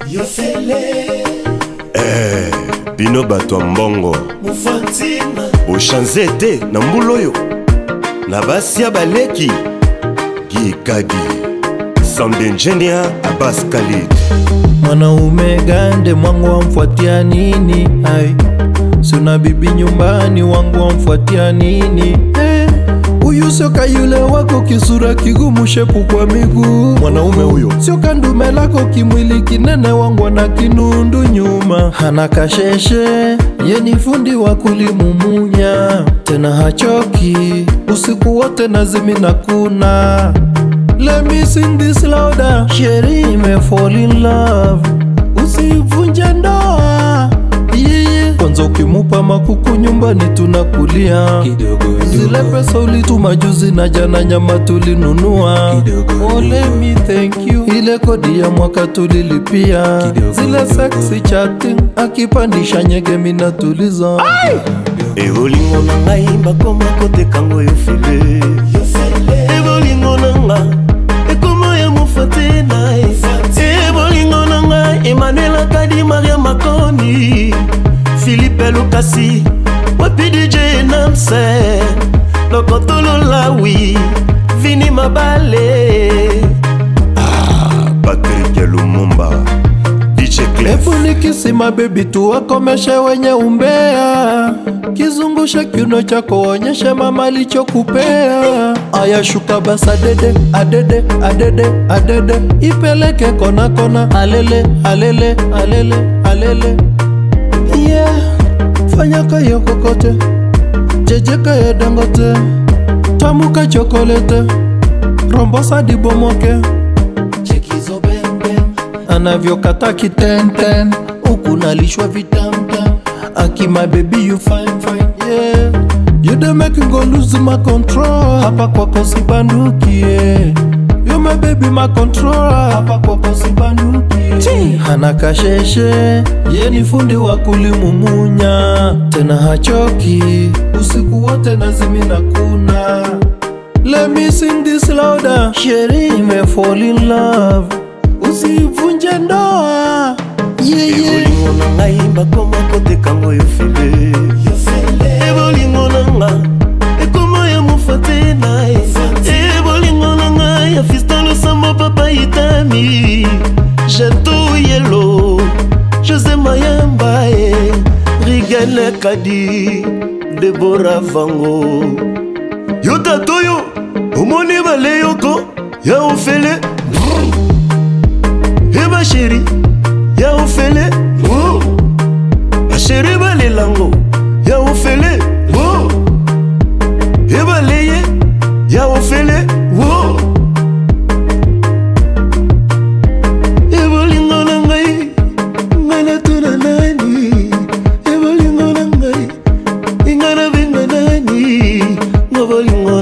yofele Eh, bino bato ya mbongo mufantina boshanze te na mbula oyo na basi ya baleki gikadi sound engineer abas khalid mwanaume gande mwangu wamfuatia nini ai sina bibi nyumbani wangu wamfuatia nini Eh, huyu sio kayule wako kisura kigumu shepu kwa miguu mwanaume huyo sio kandume lako kimwili kinene wangu na kinundu nyuma hana kasheshe ye ni fundi wa kulimumunya tena hachoki usiku wote nazimina kuna Let me sing this louder. Sheri me fall in love. Usivunje ndoa. Yeah, yeah. Kwanza ukimupa makuku nyumbani tunakulia zile pesa ulituma juzi na jana nyama tulinunua oh, let me thank you ile kodi ya mwaka tulilipia zile sexy chatting akipandisha nyege mina tuliza evolingo na ngai bakoma kotekango yo file ebolingo na nga ekoma ya mofate na ye ebolingo na nga emmanuel akadi maria makoni filipe lukasi wapi dj namse lokotololawi vini mabale ah, patrik ya lumumba dj clef efunikisima bebi tuwakomeshe wenye umbea kizungushe kiuno chako onyeshe mama alichokupea ayashuka basa dede adede adede adede ipeleke kona kona alele alele alele alele yeah fanya kayo kokote jejeka ya dangote tamuka chokolete rombosa dibomoke chekizo bembem anavyokata kitenten huku nalishwa vitamtam akima baby you fine fine yeah you dey make go lose my control hapa kwako sibandukie you my baby my control hapa kwako sibandukie hana kasheshe ye ni fundi wa kulimumunya tena hachoki usiku wote nazimina kuna Let me sing this louder. Sheri me fall in love. Usivunje ndoa. Yeah, yeah. ebolingo na ngai bakoma kotekango yo file ebolingo na nga ekoma ya mofate na ye ebolingo na ngai ya fiston losambo papa itami jeto yelo josé mayamba e rigene kadi debora vango yo tata oyo omoni baleyoko ya ofele e basheri ya ofele oh. basheri balelango ya ofele oh. e baleye ya ofele oh. e bolingo na ngai ngai natuna nani e bolingo na ngai ingai nabenga nani ngo bolingo